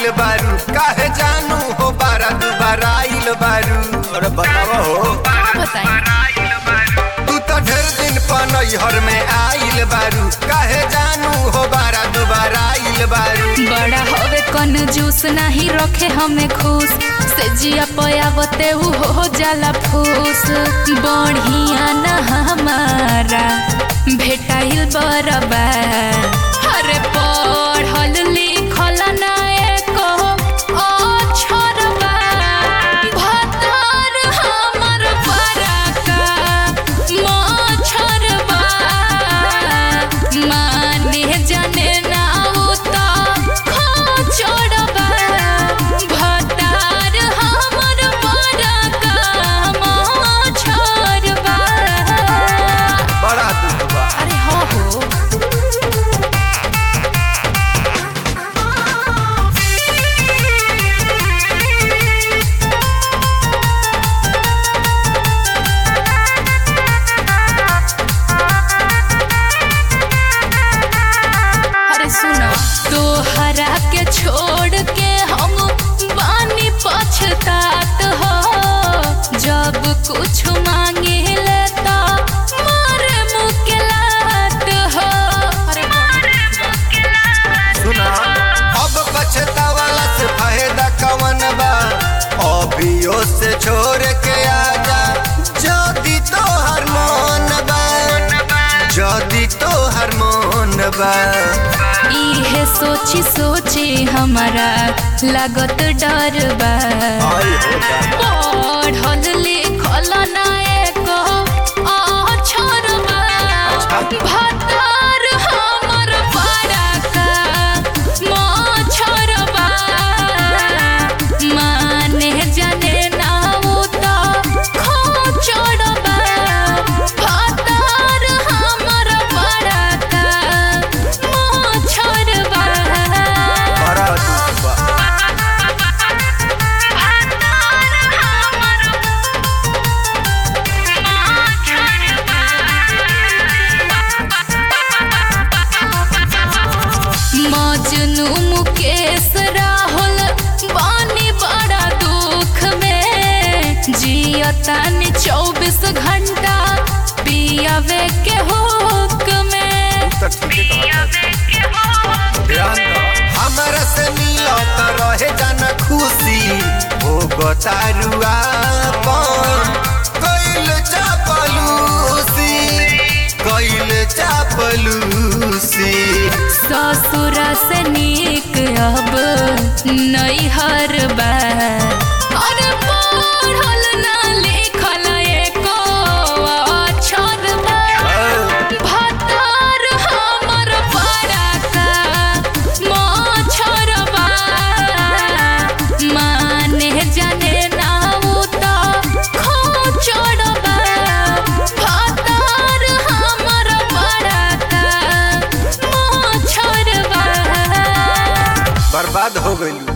बारू काहे जानू हो बारा दुबारा आइल बारू अरे बतावा हो बताई तू तो ढेर दिन पनहर में आइल बारू काहे जानू हो बारा दुबारा आइल बारू बड़ा हवे कन जूस नहीं रखे हमें खुश से जिया पयावते उ हो जाला फूस बढ़िया न हमारा भेटाइल बरबा अरे पढ़ल लिखल ना एको अक्षरबा भतार हमर बड़का मछरबा माने जाने ना उ त खोचड़बा भतार हमर बड़का मछरबा बड़ा दुख बा अरे हो हो अरे सुनो तोहरा के छोड़ के हम बानी पछतात हो जब कुछ मांगे लेता मारे मुकेलात हो अरे सुना अब पछतावाला से फायदा कवन बा अभियो से छोड़ के आजा जदी तो हर मन बा जदी तो हर मन बा इहे सोची सोची हमारा लागत डर बा आई होगा पढ़ल लिखल ना एको अक्षर बा भतार हमर बड़का मछर बा माने जाने ना उ त खोचर बा भतार हमर बड़का मछर बा बड़ा दुख बा मजनू मुकेश राहुल बानी बड़ा दुख में जियतानी चौबीस घंटा पियावे के हुक में तो ठीक है ध्यान दो हमरा से मिलत रहे जान खुशी हो गतारुआ पन कैल चापलूसी कैल चापलूसी ससुरा से नीक अब नैहर बा अरे पढ़ल ना लिखल एको अक्षर बा भतार हमर बड़का मछर बा माने जाने ना उ त खोचर बा भतार हमर बड़का मछर बा बर्बाद हो गइल